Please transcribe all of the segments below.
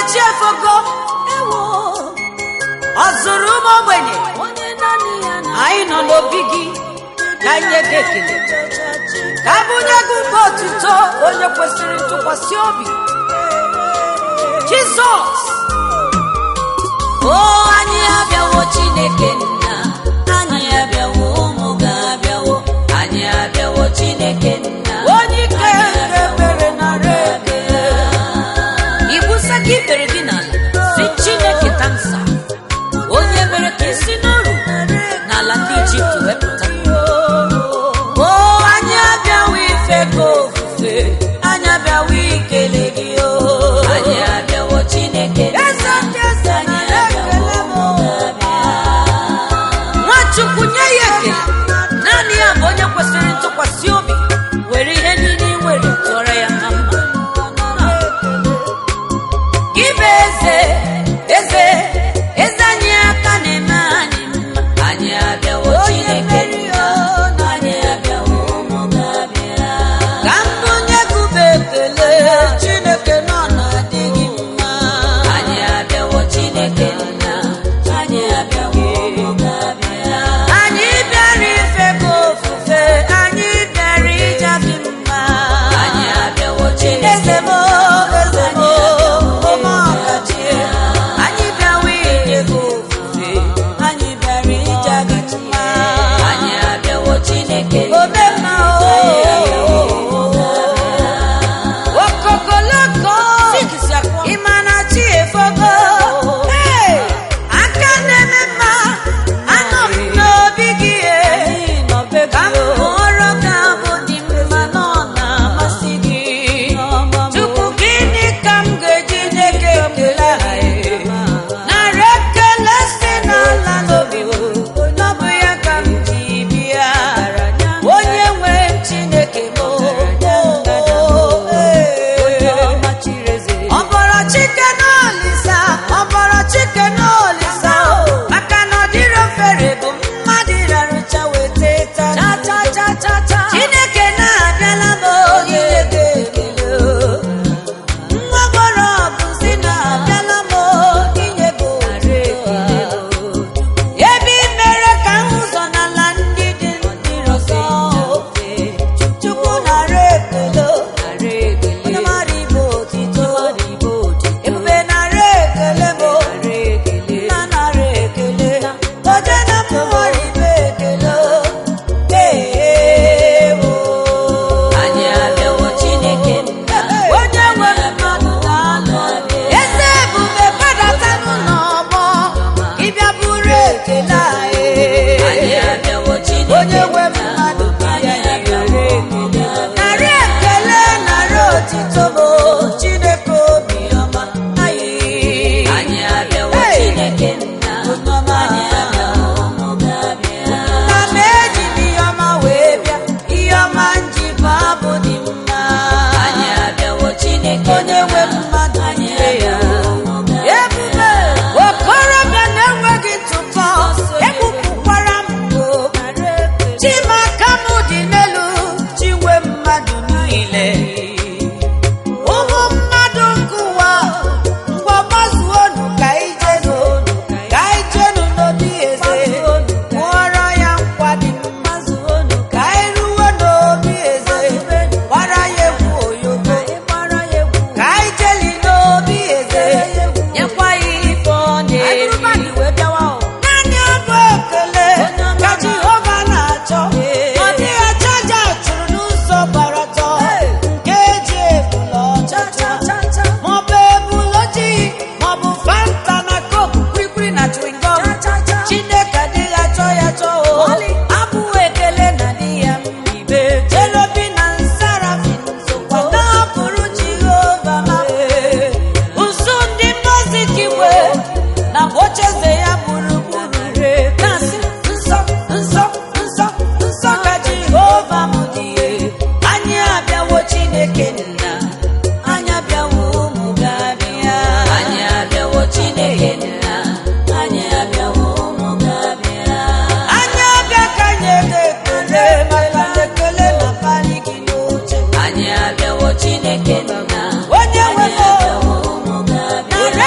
chi efogo ọ zụrụ ụmụ ogbenye anyị nọ n'obi gị ka nye gị ekele ka abụnye gị ụba otuto onye kwesịrị ntụkwasị obi jizọs o anyị abịawo chineke nna anyị abịawo ụmụ gị abịawo anyị abịawo chineke nna onye ike nke mere nara ekele ibusa gị ikpere gị n'ala si chineke tansa onye mere ka isi n'oru n'ala ndị ijipt wepụta o anyị abịawo ife ka ofufe anyị abịawo ikele gị o anyị abịawo chineke nna eze ndị eze anyị nara abịawo ekele m ụmụ gị abịa nwachukwu nye ya ekele naanị ya bụ onye kwesịrị ntụkwasị obi were ihe niile ị nwere tụọrọ ya na mma gị bụ eze eze eze anyị aka na-eme anyị mma anyị abịawo chineke nna anyị abịawo ụmụ gị abịa ka mbụ nye gụba ekele chineke nọ na-adị gị mma anyị abịawo chineke nna anyị abịawo ụmụ gị abịa anyị bịara ife gị ofufe anyị bịara ịja gị mma anyị abịawo chineke eze m eze m ome ọkachi anyị bịawa inye gị ofufe anyị bịara ịja gị mma anyị abịawo chineke ome mma okokoloko ịma na chi efogo Hey! aka na-eme mma anọ m n'obi gị e. ka m hụrụ gị abụ dị mma na ọ na-amasị gị Chukwu gịnị ka m ga-eji nye gị ekele a, e? nara ekele si n'ala n'obi m n'ọbụ ya ka m ji bịa onye nwe m Chineke m o, o, e. ọbọrọ chike n'olisa ọbọrọ chike n'olisa o maka na ọdịrị ofere bụ mmadụ rarụcha weta ta chineke na-abịala m inye gị ekele o. nwa gbọrọ ọbụzi na-abịala m inye gị ekele ebe i mere ka m ụzọ n'ala ndị dị ndị ọzọ chukwu nara ekele o. onye mara ibe otito ebube nara ekele bụ nna nara ekele oje na mmụọrọ ibe ekele eewo anyị abịawo chineke nna onye nwere mmadụ na-anọ eze ebube gbadata n'ụlọ ọgbọ ịbịa bụrụ ekele anyị anyị abịawo onye chineke nwe nna mmadụ anyị abịawo ụmụ gị abịa narị ekele narị otito bụ chineke obiọma anyị anyị abịawo Hey! chineke nna anyị abịawo ụmụ gị abịa na m eji m ihe ọma wee bịa ihe ọma nji bụ abụ dị mma anyị abịawo chineke onye nwe nna mmadụ anyị nye ya abịawo ụmụ gị abịa ebube okorobịa na-enweghị ntụpọ egbupụkwara m mbụ chimaka m dị n'elu chinwe mmadụ niile ụmụ mmadụ nke ụwa ngwa gbazuonu ka ijenu ka ijenu n'obi eze mụọrọ ya nkwa dị mma ka anyị ruwe n'obi eze gbara ya egwu oyogo ka anyị jeli n'obi eze nyekwa ya ife ọ na-eri naanị abụ ekele ka jehova na-achọ ọ dịghị ajaja chụrụ n'ụzọ gbara ọtọ nke eji ebula ọchịcha maọbụ ebula ojii maọbụ fanta na koku kwikwi na chewingom chineke adịghị achọ ya chọ o abụ ekele na di ya mma jelobi na nsarafin sokwa na-abụrụ jehova ma ụzụ ndị mmozi kigwe na ocheeze ya gburugburu na-asị nsọ nsọ nsọ nsọ ka jehova m dị anyị abịawo chineke nna anyị abịawo ụmụ gị abịa anyị abịawo chineke nna anyị abịawo ụmụ gị abịa anyị abịa ka nye gị ekele maka ekele na pali gị n'oche anyị abịawo chineke nna onye nwe anyị m abịawo ụmụ gị abịa nara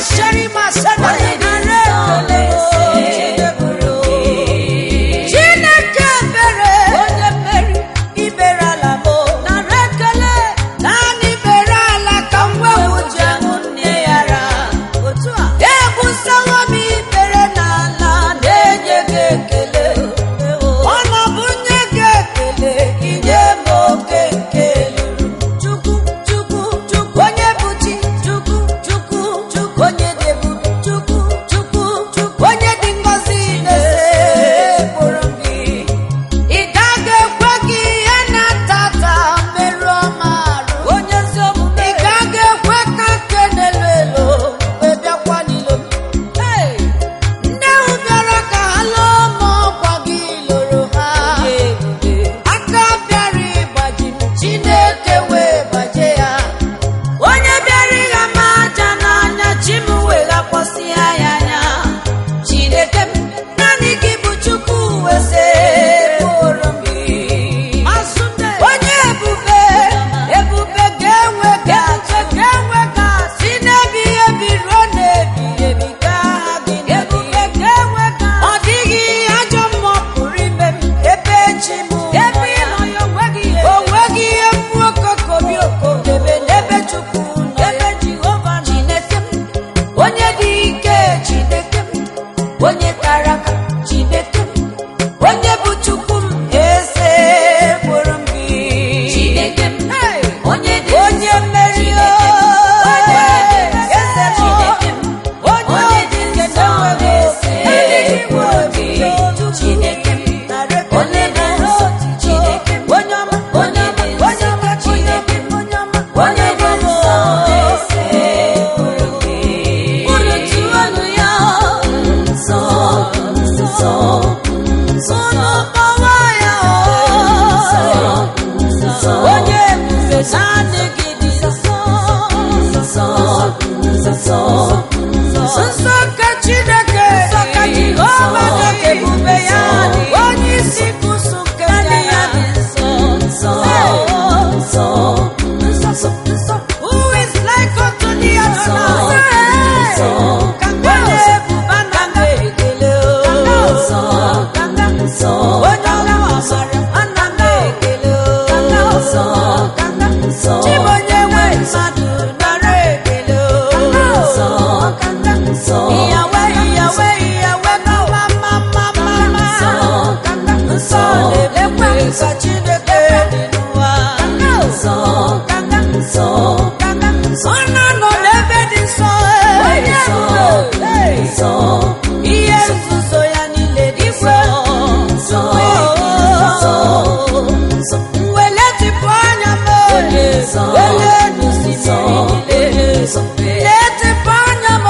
sheri masana nara ekele chineke mere onye mmeri ibere ala m nara ekele naanị ibere ala ka m wewu ji aṅụ nne ya ra otu a ebusawo m ibere n'ala na-enye gị ekele ọ na bụ nye gị ekele inye m oke nke lụrụ chukwu chukwu chukwu onye bụ chi chukwu chukwu chukwu onye dị ebube chukwu chukwu chukwu onye dị ngọzi na-ekpụrụ gị ị gaghị ekwe gị ihe na-ata ata merụọ m arụ onye ezi omume ị gaghị ekwe ka nke na-elo elo wee bịakwa n'ilo m nne ahụ bịara ka ha lụọ m ọkwa gị lụrụ ha aka bịara ịgbaji m chineke wee gbaje ya onye bịara ịgha m aja n'anya chi m wee ghakwasị ya ya anya chineke m naanị gị bụ chukwu wese bụrụ m gị onye ebube ebube ga-enwe ga-atụ ga-enwe ga-atụ si n'ebi ebi ruo n'ebi ebi gaa gị ebube ga-enwe ga ọ dịghị ajọ mmụọ pụrụ ime m ebe chi m ebe ịnọ ya onweghị ihe onweghị ihe mkpu okokobi okodebe n'ebe chukwu nọ ebe jehova chineke m onye dị ike chineke m onye kara aka chineke m onye bụ chukwu m eze kpụrụ m gị Chineke m, onye dị onye nsọ, mmeri Chineke m, o, onye dị nsọ, eze m, Chineke m, onye onye dị nke nsọ na-enweghị na-ese eze kpụrụ gị. Chineke m, onye dị nsọ, Chineke m, onye ọma onye dị nsọ, ọma, Chineke m, onye ọma onye dị nsọ na-ese kpụrụ gị. Unu tụọnụ ya nsọ, nsọ, nsọ, unu kpọwa ya nsọ, o nsọ. onye ebube naanị gị dị nsọ nsọ nsọ nsọ ka chineke nsọ ka jehova dị ebube ya dị onye isi kusu nke ya dị nsọ nsọ nsọ nsọ nsọ who is like unto thee nsọ Adonai nsọ ka onye ebube na ekele nsọ nsọ onye ọrụ ọbara ana m ekele nsọ nsọ chibonye nwe mmadụ nara ekele nsọ nsọ Iyawe, iyawe, iyawe, mama, mama, mama. nsọ Nsọ na-elekwa nka Chineke dị n'ụwa. nsọ nsọ Ọ na-anọ n'ebe dị nsọ, onye ebube, hey. nsọ Ihe nzuzo ya niile dị nsọ. nsọ Oh, nsọ Mwele tipụ anya m, nsọ wele n'osimiri niile. Letịpụ anya m,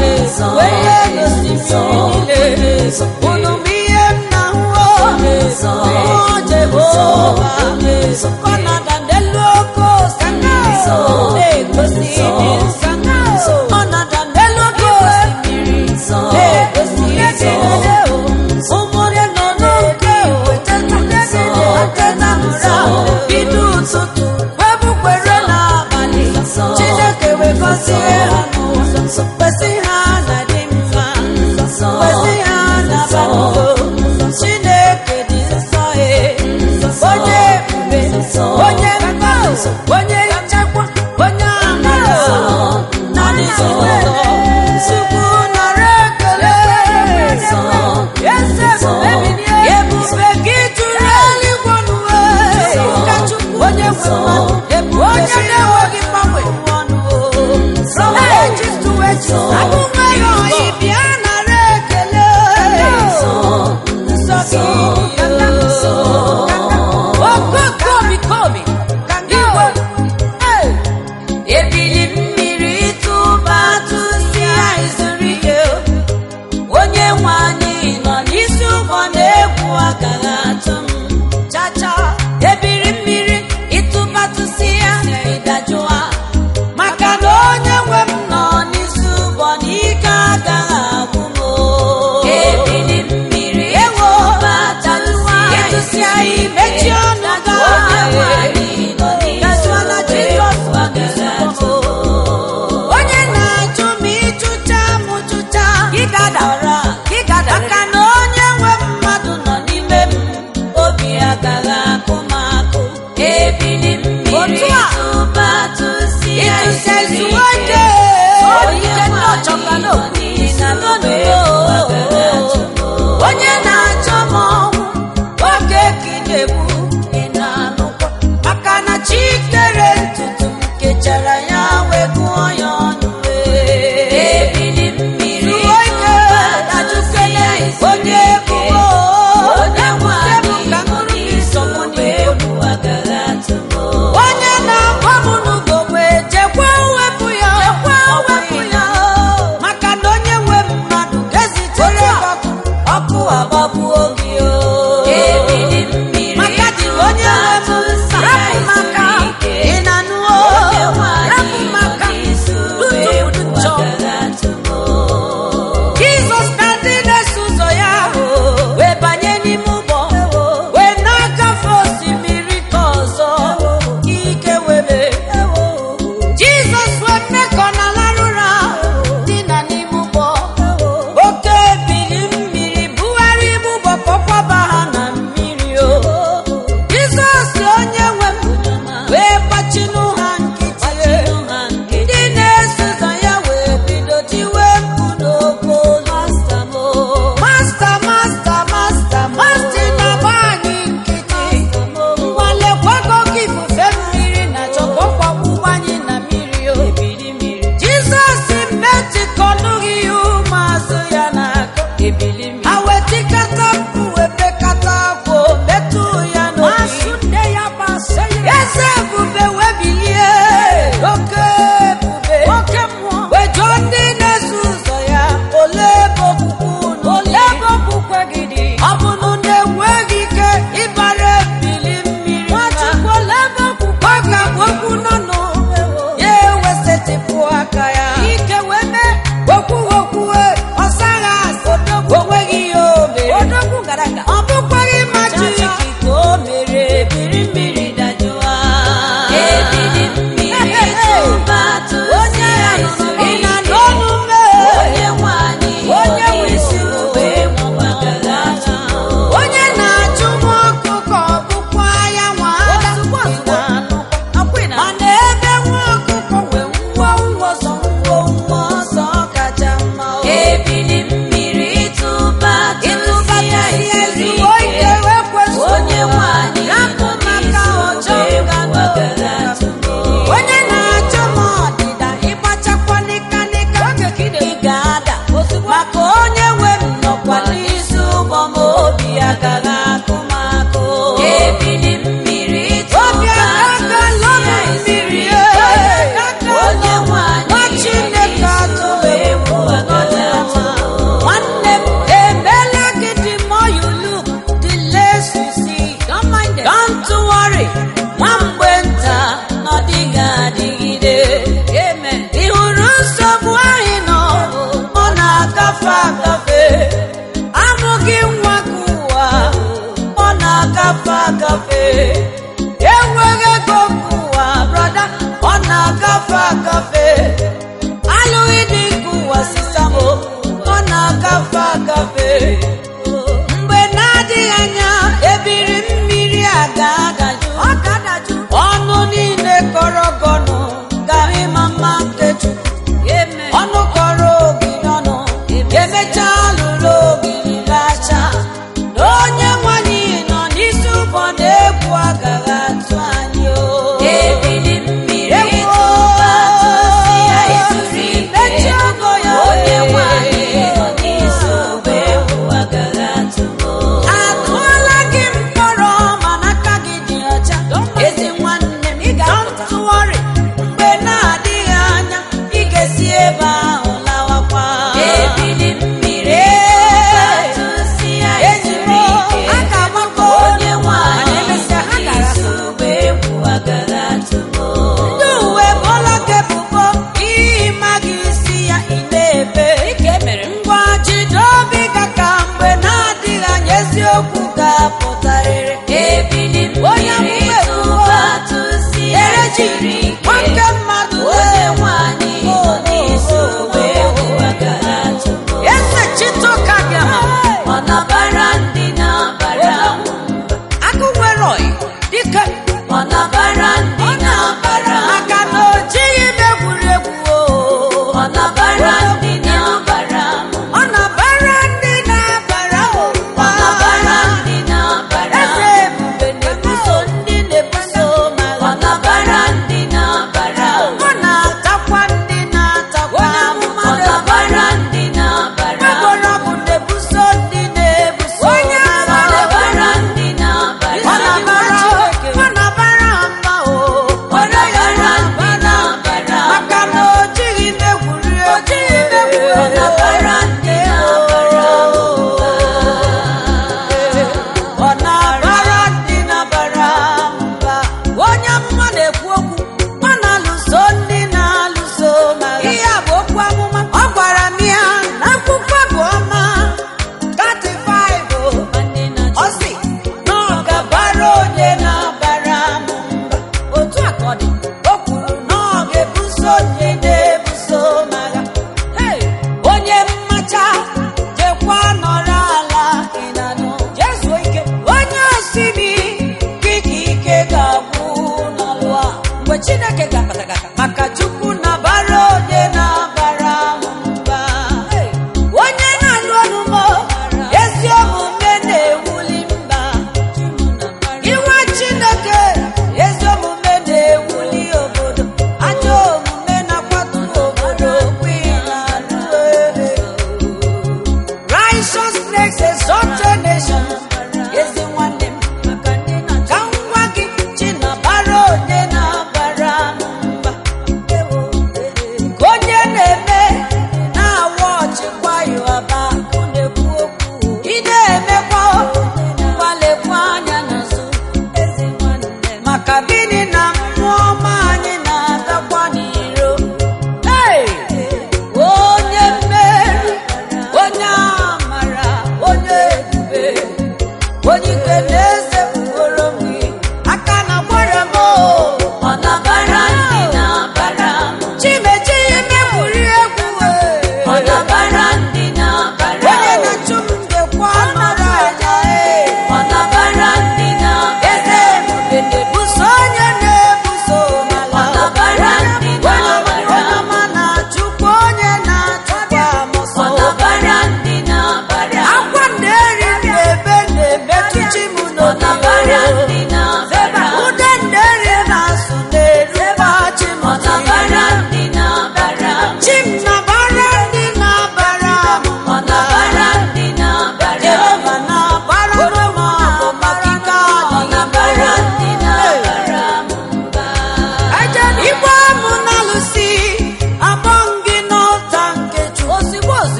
wele n'osimiri niile. Unu m ihe m na-ahụ, mmụọ Jehova. Kọnada n'elu oke osimiri na-egosi ịdị nsọ. Ọnọdụ n'elu oke osimiri na-egosi ịdị nsọ. Ụmụnne nọ n'oke wetata ụra bido ụtụtụ webukwere n'abalị Chineke wee gọzie ha n'ụzọ kwesị ha na dị mma kwesị ha na balugo Chineke dị nsọ e onye ebube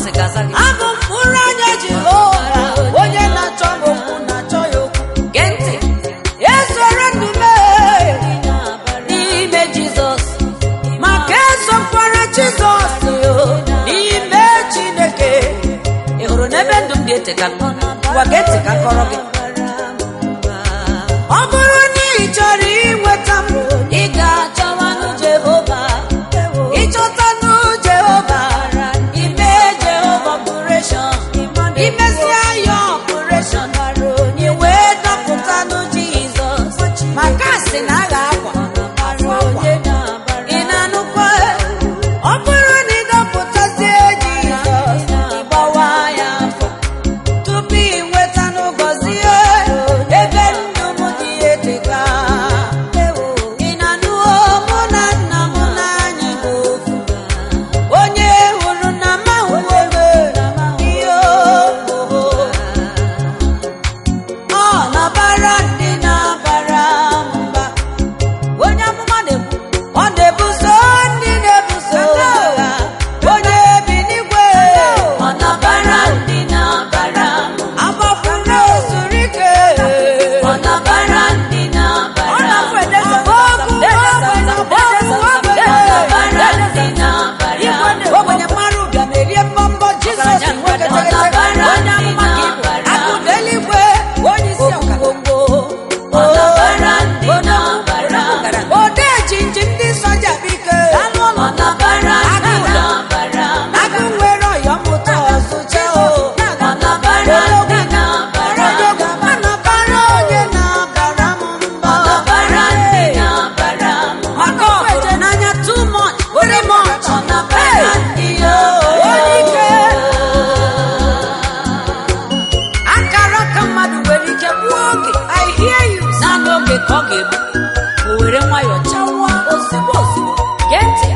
sị gaza gị abụ mkpụrụ anya jehova onye na-achọ m okwu na-achọ ya okwu gee ntị esoro ndụ mee n'ime jizọs maka esokwara jizọs yo n'ime chineke ị hụrụ n'ebe ndụ m dị eteka gwa gee ntị ka kọrọ gị ọ bụrụ na ị chọrọ inweta m ị ga-achọwanụ jehova ịchọtanụ jehova ime jehova ọpụreshọn imesịa ya ọpụreshọn ị wee dọpụtanụ jizọs maka sị na a ga-akwa afọ akwa ị na-anụkwa ọ bụrụ na ịdọpụtazie jizọs ịgbawa ya afọ tupu ị nweta n'ụgọzie ebe ndụ m dị eteka ị na-anụo mụ na nna m n'anyị bụ ofu onye hụrụ na mahụ ebe ihe obobo ọ na-abara ndị na-abara mba onye amụma na-ekwu ọ na-ebuso ndị na-ebuso agha onye bi n'igwe ọ nabara ndị na-abara m agbapụrụ ozuru ike ọ nabara ndị ọ na-abara m na-afụ edesa ogbenye nabara ndị na-abara m ogbenye mmadụ bịa merie mbọmbọ jizọs nwoke tegetege onye amụma ka ịbụ akụda eluigwe onye isi ọkagogbo ọ nabara ndị na-abara m ode jinji ndị soja bike ọ nabara ndị na-abara m agụ nwere ọyọmụta ọzụcha o ọ nabara ndị na-abara m anabara onye na-abara m mba ọ nabara ndị na-abara m maka ọhụrụ n'anya too much very much ọ nabara ndị onye ike akara ka mmadụ nwere ike gbuo oge i hear you naanị oge ka ọ ga-egbu o were nwayọọ chawa ozigbo ozigbo gee ntị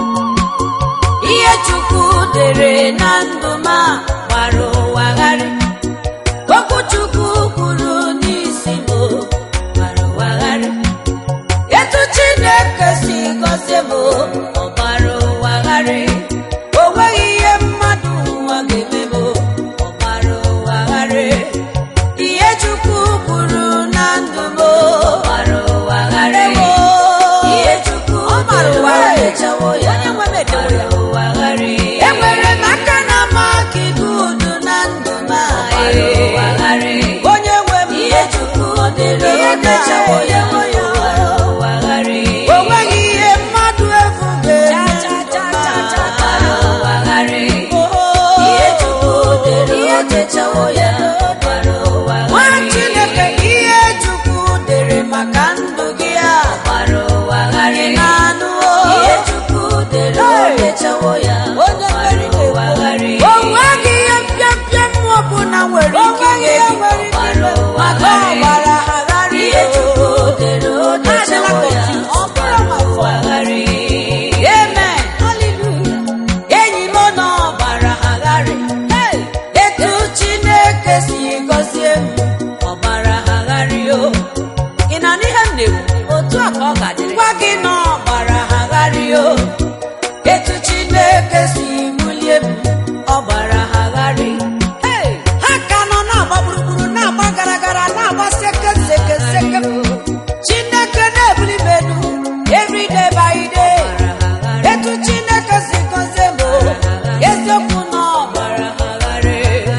ihe chukwu dere na ndụ m a gbara ụwa gharị okwu chukwu kwuru n'isi m gbara ụwa gharị etu chineke si gọzie m ọ gbara ụwa gharị o nweghị ihe mmadụ ụwa ga-eme m ọ gbara ụwa gharị ihe chukwu kwuru na ndụ m gbara ụwa gharị ihe chukwu gbara ụwa dere gharị. echewo ya Onye nwe m edewo ya. gbara ụwa gharị enwere m aka na ama aka ibu udu na ndụ m a, gbara ụwa gharị. onye nwe m ihe chukwu o dere Ihe o mechawo ya na-echewo ya. gbara ụwa gharị. o nweghị ihe mmadụ efu Cha, cha, cha, cha, cha, gbara ụwa gharị. ga-eme ihe chukwu o dere o mechawo ya gbara ụwa nwa gharị. chineke ihe chukwu dere maka ndụ gị a gbara ụwa gharị. na-anụ ihe chukwu dere o mechawo ya onye gbara mmeri ụwa gharị. o nweghị ihe mpịampịa mmụọ ọbụla nwere ike inye gị gbara ụwa maka gharị. ọgbara agharị ihe chukwu dere o mechawo ya Ọ bụrụ gbara ma ụwa gharị. Amen. enyi m nọ ọbara agharị etu chineke si gọzie m ọbara agharị o ị na n'ihe m na-ekwu otu a ka ọ ga-adịrị gwa gị na ọbara agharị o etu chineke si bulie m ọbara agharị ha ka nọ na-agba gburugburu na-agba gara gara na-agba seke seke seke chineke na-ebuli m elu every day by day etu chineke si gọzie m o, eziokwu na ọbara agharị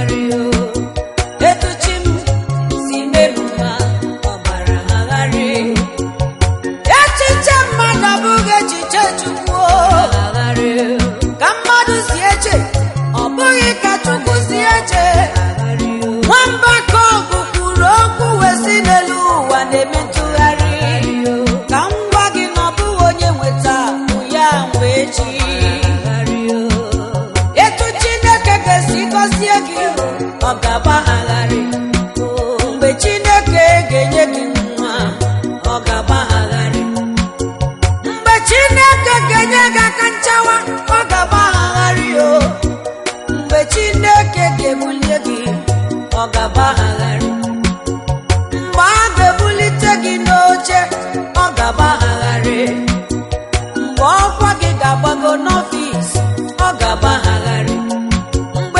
etu chi m si melu ma ọbara agharị echiche mmadụ abụghị echiche chukwu o. ka mmadụ si eche ọ bụghị ka chukwu si eche nwamba ka ọgụ kwuru okwu wee si n'elu ụwa na-eme ntụgharị ka m gwa gị na ọ bụghị onye nweta bụ ya mgbe echi etu chineke ga-esi gọzie gị ọ ga-agbagharị mgbe chineke ga-enye gị nwa ọ ga-agbagharị mgbe chineke ga-enye gị aka nchawa ọ ga-agbagharị o mgbe chineke ga-ebulie gị ọ ga-agbagharị mgbe a ga-ebulite gị n'oche ọ ga-agbagharị mgbe ọkwa gị ga-agbago n'ọfịs ọ ga-agbagharị mgbe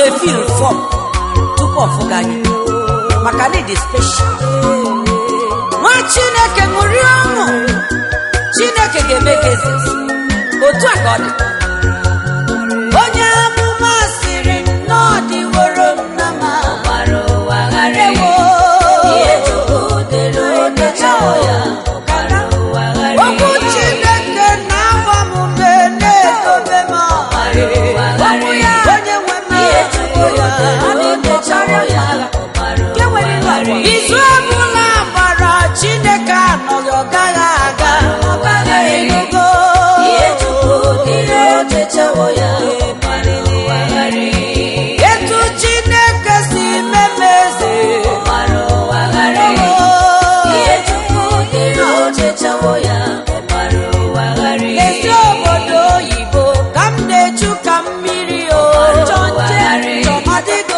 ga-efil fọm tupu ọ fụga gị maka na ịdị speshal nwa chineke ṅụrie ọṅụ chineke ga-eme gị eze otu a ka ọ dị onye amụma sịrị na ọ dịworo m na ma ewo okwu chineke na-agba m ume na-edobe m okwu ya onye nwe m izu ọbụla gbara chineke anọghị ọ gaghị aga ọ gaghị elugo etu chineke si meme eze ezi obodo oyibo ka m na-echu ka mmiri o chọnje chọmadịgo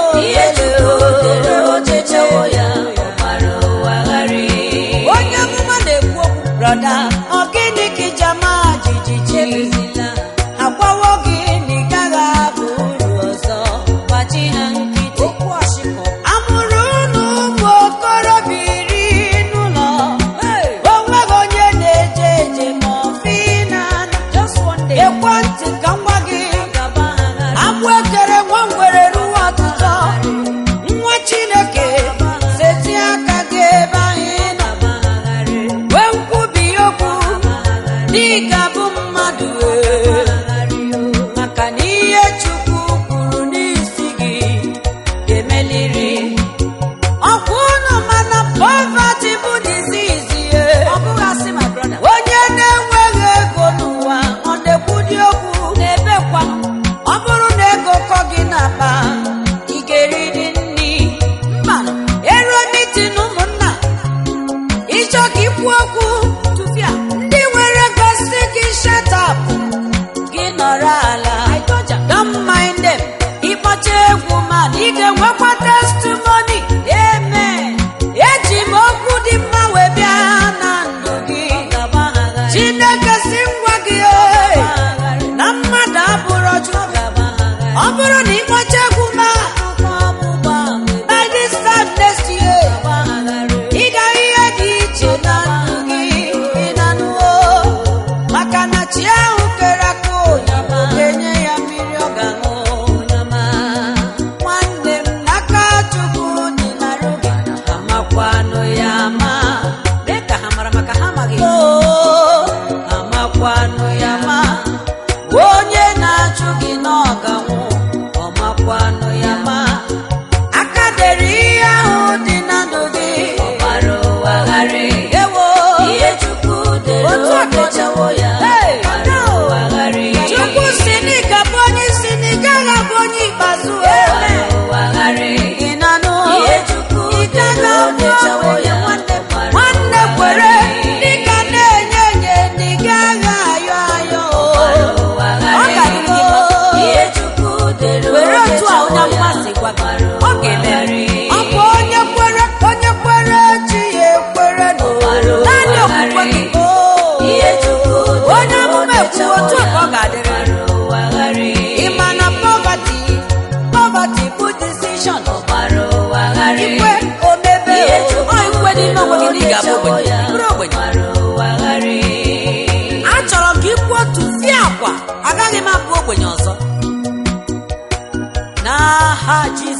onye amụma na-ekwu okwu brọda ọ gịnị ka ijama jijiji agwawo gị na ị gaghị abụ uru ọzọ gbachi ha nkịtị amụrụ unu ụmụ okorobịa iri n'ụlọ onweghị onye na-eje eje ma ọfị na ekwentị ka nwa gị agbụ ekere nwa ngwere ruo ọtụtụ nwa chineke seti aka gị ebe anyị nọ wee nkwubi okwu n'ịga bụ mmadụ ee. maka na ihe chukwu kwuru n'isi gị ga-emeliri ọkwa unu mana poverty bụ disease ye onye na-enweghị ego n'ụwa ọ na-ekwudi okwu na-ebekwa ọ bụrụ na ego kọ gị n'akpa ị ga-eriri nri mba eruo mitin ụmụnna ịchọ ka ikwu okwu tụfịa ndị nwere ego si gị shatap gị nọrọ ala don't mind them ịkpọcha egwu man ị ga-enwekwa testimony amen eji m okwu dị mma wee bịa na ndụ gị chineke si ngwa gị "Ee, na mmadụ abụrụ chukwu ọ bụrụ na ịkpọcha egwu ma by this time next year ị ga ihe dị iche na ndụ gị ị na-anụwo maka na chi ahụ kere aka onye ga-enye ya mmiri ọ ga-aṅụ nwanne m n'aka chukwu dị narụ gị amakwanụ ya ama mee ka ha mara maka ha amaghị amakwanụ ya ma onye na-achụ gị na ọ ga-anwụ ọmakwanụ ya ma aka dere ihe ahụ dị na ndụ gị ewo otu akọchawo ya chukwu si n'ịga bụ onye isi na ị gaghị abụ onye ikpeazụ ị na-anụ ị gaghị abụ onye nwanne nwanne kwere dịka na-enye enye na ị gaghị ayọ ayọ ọ ga-adịgo were otu a onye mmasị gwa gị ọ ga-eme ọ bụ onye kwere onye kwere chi ya ekwere n'ụwa naanị okwukwe gị onye amụma ekwu otu a ka ọ ga-adịrị ị ma na poverty poverty bụ decision ikwe omebe ọ ikwe dị n'onwe gị na ị ga-abụ ogbenye bụrụ ogbenye achọrọ m ka ikwu otu fie akwa agaghị m abụ ogbenye ọzọ n'aha Jizọs